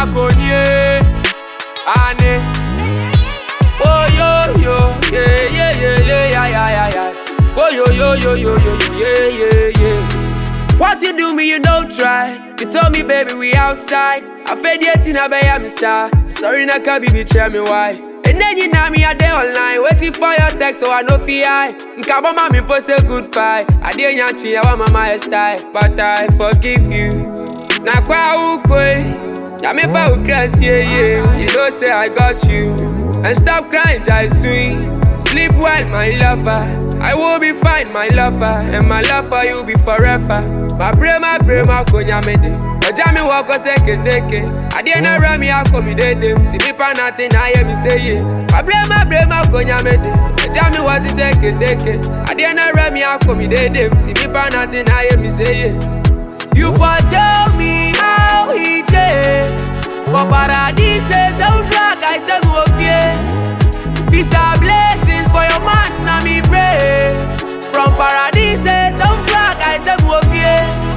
konye ane. Oh yo yo yeah yeah yeah yeah yeah yeah yeah yeah. Oh yo yo yo yo yo yo yeah yeah yeah. What you do me you don't try. You told me baby we outside. I fed yet in a bay I'm Sorry na can be tell me why. And then you know me a day online waiting for your text so I know fi I. Nkabo mami post say goodbye. I did nyachi I want my style, but I forgive you. Na kwa ukwe. Na me fa ukras yeah yeah. You know say I got you. And stop crying, Jai swing. Sleep well, my lover. I will be fine, my lover. And my love for you be forever. My brain, my brain, my konya mede. Ọjà mi wọ ọkọ sẹ́kẹ̀tẹ̀kẹ̀. Adé náà rẹ̀ mi akọ mi dédé. Tí mi pa náà ti náà yẹ mi séye. My brain, my brain, my konya mede. Ọjà mi wọ ti sẹ́kẹ̀tẹ̀kẹ̀. Adé náà rẹ̀ mi akọ mi dédé. Tí mi pa náà ti náà yẹ mi séye. You for tell me how he dey. For paradise, soundtrack, I say mo fear. Peace and blessings for your man, na me pray. From paradise, soundtrack, I say mo fear.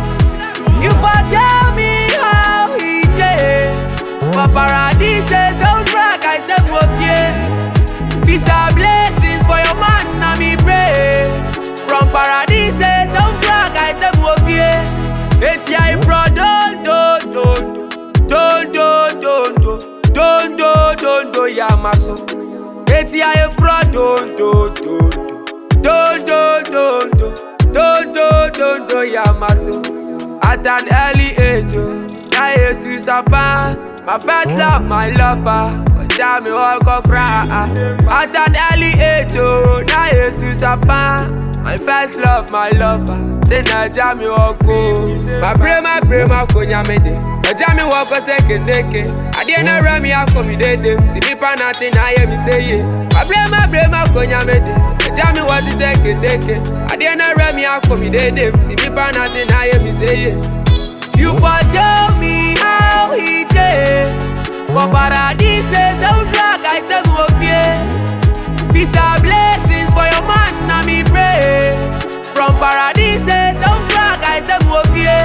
You for tell me how he dey. For paradise, soundtrack, I say mo fear. Peace and blessings for your man, na me pray. From paradise, soundtrack, I say mo fear. It's ya from don do do do don do do do don do don do ya maso. It's ya from don do do do don do do do don do don do ya maso. At an early age, oh, na Jesus apa. My first love, my lover. Ọjà mi ọkọ fra. At an early age, oh, na Jesus apa. My first love, my lover. Say Naija mi ọkọ. My brain, my brain, my konya mede. Ọjà mi wọ ọkọ sẹ́kẹ̀tẹ̀kẹ̀. Adé náà rẹ̀ mi akọ mi dédé. Tí mi pa náà ti náà yẹ mi séye. My brain, my brain, my konya mede. Ọjà mi wọ ti sẹ́kẹ̀tẹ̀kẹ̀. Adé náà rẹ̀ mi akọ mi dédé. Tí mi pa náà ti náà yẹ mi séye. You for tell me how he dey. For paradise, soundtrack, I say mo fear. Peace and blessings for your man, na me pray. From paradise, soundtrack, I say mo fear.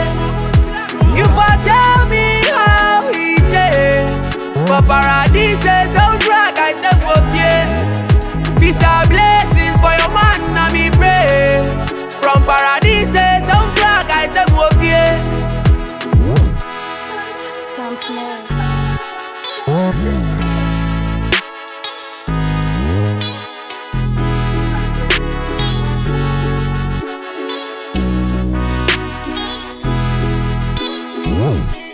You for tell me how he dey. For paradise, soundtrack, I say mo fear. Peace and blessings for your man, na me pray. From paradise, soundtrack, I say mo fear. Sam Smith. Whoa.